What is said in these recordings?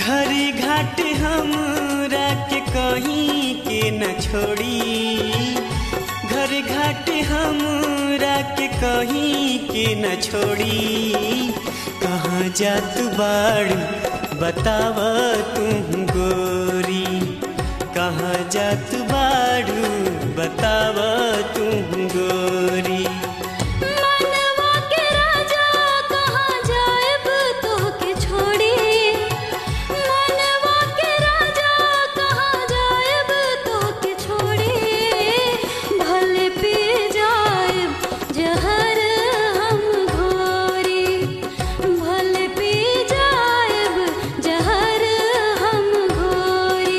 घरी घाट हमरा के कहीं के न छोड़ी घर घाट हमरा के कहीं के न छोड़ी कहाँ जात बाड़ू बताव तुम गोरी कहाँ जात बाड़ू बताव तुम गोरी मनवा के राजा कहाँ जाएब तोहके छोड़ी मनवा के राजा कहाँ जाएब तोहके छोड़ी भले पी जाएब जहर हम घोरी भले पी जाएब जहर हम घोरी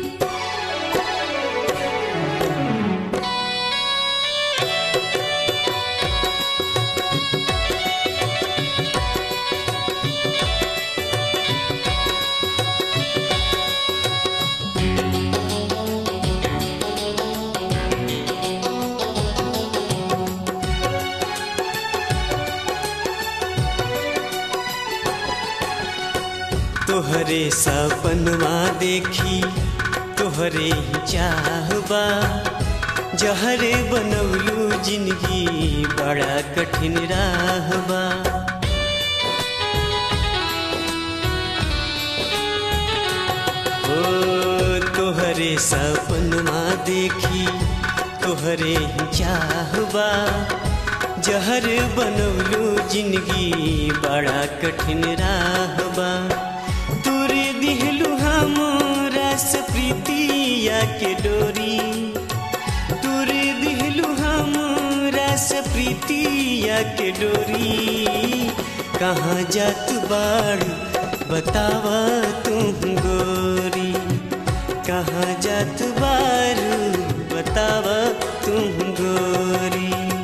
तोहरे सपनवा देखी तोहरे ही चाहबा जहरे बनौलू जिंदगी बड़ा कठिन राहबा ओ तोहरे सपनवा देखी तोहरे ही चाहबा जहर बनौलू जिंदगी बड़ा कठिन राहबा तोरे दिहलू हमरा से प्रीतिया के डोरी तोरे दिहलू हमरा से प्रीतिया के डोरी कहाँ जात बाड़ू बतावा तुम गोरी कहाँ जात बारू बतावा तुम गोरी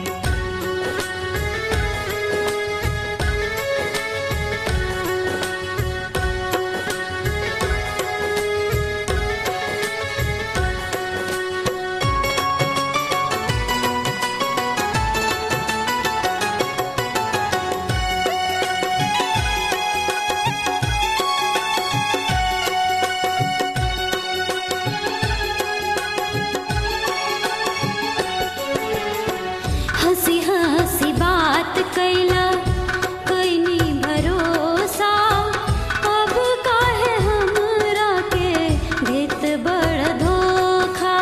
हंसी हंसी बात कैला कैनी भरोसा अब काहे हमरा के देत बड़ धोखा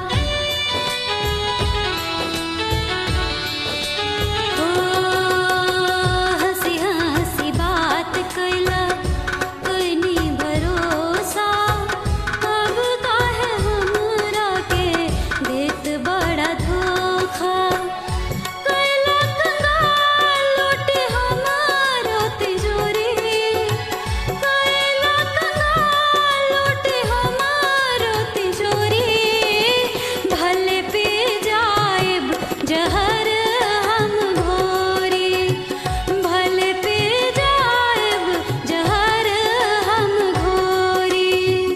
ओ हंसी हंसी बात कैला कैनी भरोसा अब काहे हमरा के देत बड़ा धोखा कैला कंगाल लूटे हमारो तिजोरी कैला कंगाल लूटे हमारो तिजोरी भले पी जाएब जहर हम घोरी भले पी जाएब जहर हम घोरी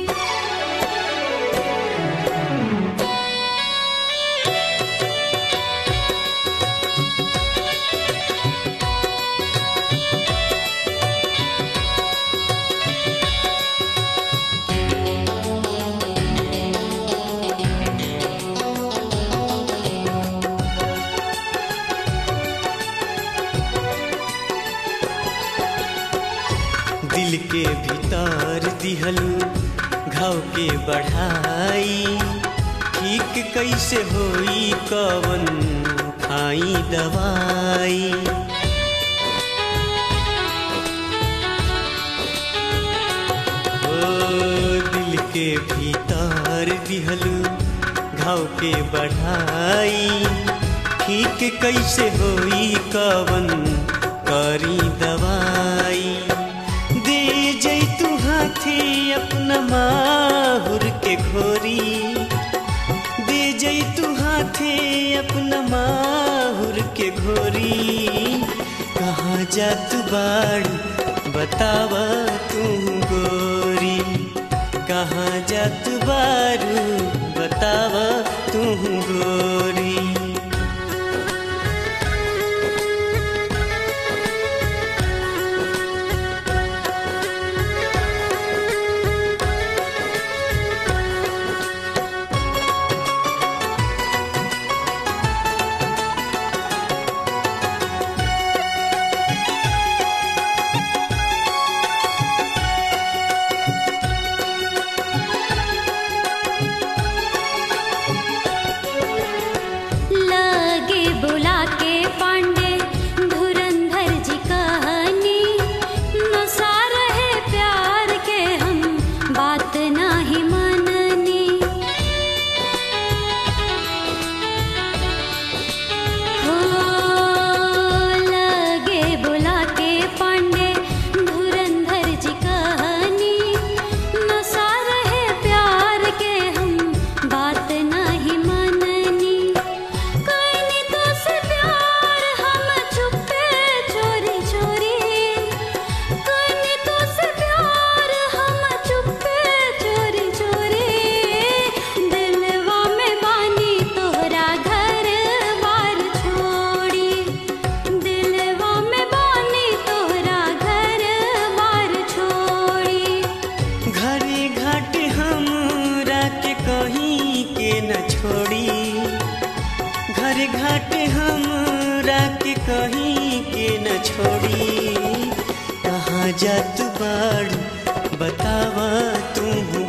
दिल के भीतर दिहलू घाव के बढ़ाई ठीक कैसे होई कवन खाई दवाई ओ दिल के भीतर दिहलू घाव के बढ़ाई ठीक कैसे होई कवन करी दवाई दे जैतू हाथी अपना माहुर के घोरी दे जैतू हाथे अपना माहुर के घोरी कहाँ जात बाड़ी बतावा तू गोरी कहाँ जात बारू बतावा तू गोरी घाट हमरा के कहीं के न छोड़ी कहाँ जात बाड़ू बतावा तू